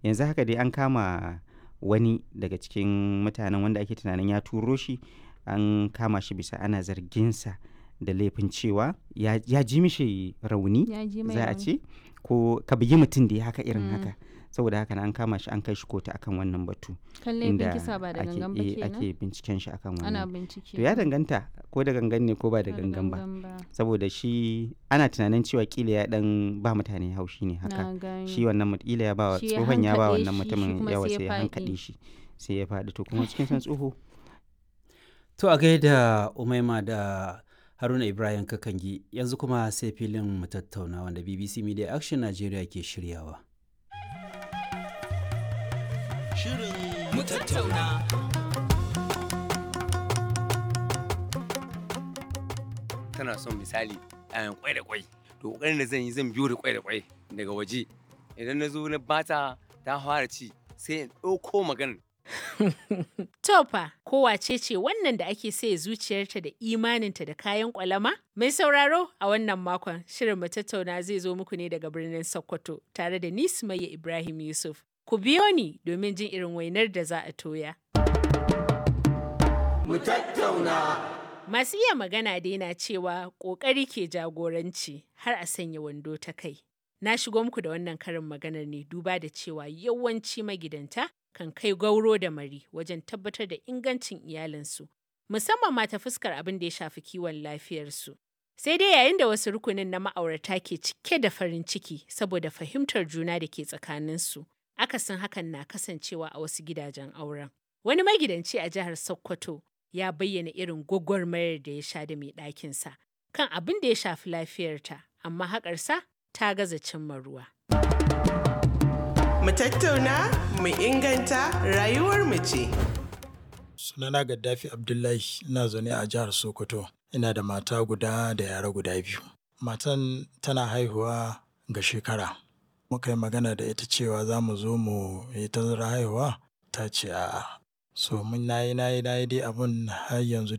yanzu haka dai an kama wani daga cikin mutanen wanda ake tunanin ya turo shi an kama shi bisa ana zarginsa da laifin cewa ya, ya ji mishi rauni Ya ji mai za a rauni. ce ko ka bugi mutum da ya haka irin Mm. haka saboda haka na an kama shi an kai shi kotu akan wannan batu Kan laifin kisa ba da ake, gangan ba eh, kenan. ake binciken shi akan Ana wannan bincike. to ya danganta ko da gangan ne ko ba da Ba gangan ba ba. saboda shi ana tunanin cewa kila ya dan ba mutane haushi ne haka Na gani. shi wannan mut- kila ya ba wa Shi ya tsohon ya ba hankaɗe wannan shi, shi mutumin kuma yawa sai ya sai ya faɗi. hankaɗe shi sai ya faɗi to kuma cikin san tsoho To a gaida Umaima da Haruna Ibrahim Kakangi yanzu kuma sai filin mu tattauna wanda BBC Media Action Nigeria ke shiryawa. mu tattauna. Tana son misali ayan kwai da kwai. To kokarin da zan yi zan biyo da kwai da kwai daga waje. Idan na zo na bata ta fara ci sai in ɗauko maganar Tofa, ko wace ce wannan da ake saye zuciyarta da imaninta da kayan kwalama? Mai sauraro a wannan makon shirin mu tattauna zai zo muku ne daga birnin Sokoto tare da ni Sumayya Ibrahim Yusuf. Ku biyo ni domin jin irin wainar da za a toya. Masu iya magana dai na cewa ƙoƙari ke jagoranci har a sanya wando ta kai. Na shigo muku da wannan karin maganar ne duba da cewa yawanci magidanta kan kai gauro da mari wajen tabbatar da ingancin iyalinsu, musamman ma ta fuskar abin da ya shafi kiwon lafiyarsu. Sai dai yayin da wasu rukunin na ma'aurata ke cike da farin ciki saboda fahimtar juna da ke tsakaninsu, akasin hakan na kasancewa a wasu gidajen auren. Wani magidanci a jihar Sokoto ya bayyana irin gwagwarmayar da ya sha da mai ɗakinsa kan abin da ya shafi lafiyarta, amma haƙarsa ta gaza cimma ruwa. Mu tattauna, mu inganta rayuwar mu ce. Sunana Gaddafi Abdullahi ina zaune a jihar Sokoto. Ina da mata guda da yara guda biyu. Matan tana haihuwa ga shekara. Muka yi magana da ita cewa za mu zo mu yi tazara haihuwa ta ce a'a. So mun nayi nayi nayi dai abun har yanzu